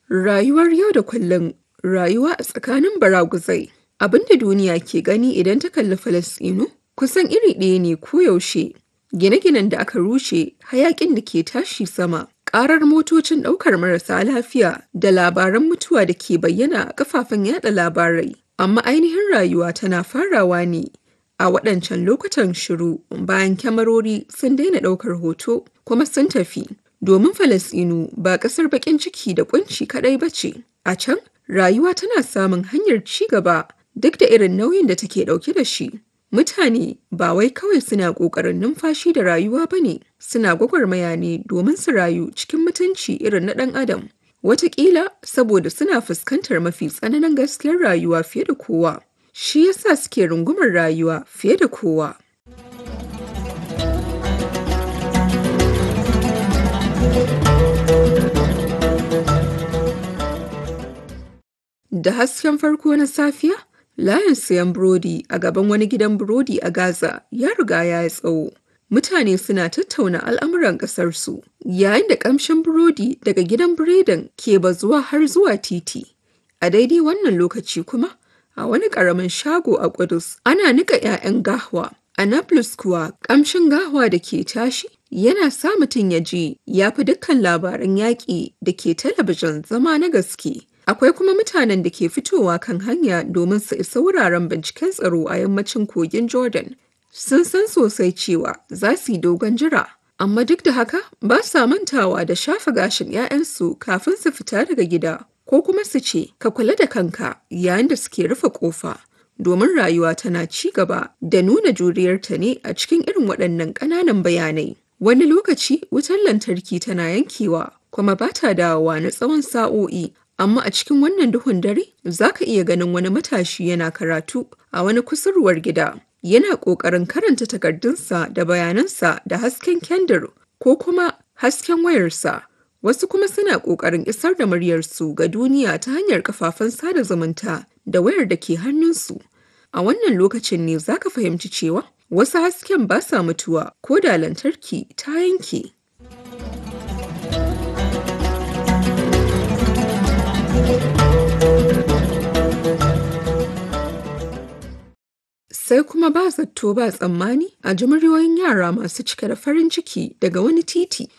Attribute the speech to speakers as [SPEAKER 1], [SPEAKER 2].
[SPEAKER 1] Rayuwar yau da kullum, rayuwa a tsakanin baraguzai. Abin da duniya ke gani idan ta kalli Falasɗinu kusan iri ɗaya ne koyaushe. Gine-ginen da aka rushe, hayaƙin da ke tashi sama, ƙarar motocin ɗaukar marasa lafiya da labaran mutuwa da ke bayyana a kafafen yada labarai. Amma ainihin rayuwa tana farawa ne a waɗancan lokutan shiru bayan kyamarori sun daina ɗaukar hoto kuma sun tafi. Domin Falasɗinu ba ƙasar baƙin ciki da ƙunci kaɗai ba ce. A can, rayuwa tana samun hanyar ci gaba duk da irin nauyin da take ɗauke da shi. Mutane ba wai kawai suna ƙoƙarin numfashi da rayuwa ba ne, suna gwagwarmaya ne domin su rayu cikin mutunci irin na ɗan adam. Wataƙila saboda suna fuskantar mafi tsananin gaskiyar rayuwa fiye da kowa. Shi yasa suke rungumar rayuwa fiye da kowa. Da hasken farko na safiya, layin siyan burodi a gaban wani gidan burodi a Gaza ya riga ya yi tsawo. Mutane suna tattauna al'amuran ƙasarsu, yayin da ƙamshin burodi daga gidan biredin ke bazuwa har zuwa titi. A daidai wannan lokaci kuma, a wani ƙaramin shago a Ƙudus, ana nika 'ya'yan gahwa. A Nablus kuwa, ƙamshin gahwa da ke tashi yana sa mutum ya ji ya fi dukkan labaran yaƙi da ke talabijin zama na gaske. Akwai kuma mutanen da ke fitowa kan hanya domin su isa wuraren binciken tsaro a yammacin kogin Jordan. Sun san sosai cewa za su yi dogon jira, amma duk da haka ba sa mantawa da shafa gashin 'ya'yansu kafin su fita daga gida, ko kuma su ce, ka kula da kanka yayin da suke rufe ƙofa. Domin rayuwa tana ci gaba da nuna juriyarta ne a cikin irin waɗannan ƙananan bayanai. Wani lokaci wutar lantarki tana yankewa kuma ba ta dawowa na tsawon sa'o'i. amma a cikin wannan duhun dare za ka iya ganin wani matashi yana karatu a wani kusurwar gida yana ƙoƙarin karanta takardunsa da bayanansa da hasken kendir ko kuma hasken wayarsa wasu kuma suna ƙoƙarin isar da muryarsu ga duniya ta hanyar kafafen sada zumunta da wayar da ke hannunsu a wannan lokacin ne za ka fahimci cewa wasu hasken ba sa mutuwa ko da lantarki ta yanke. sai kuma ba zato ba tsammani a ji muryoyin yara masu cike da farin ciki daga wani titi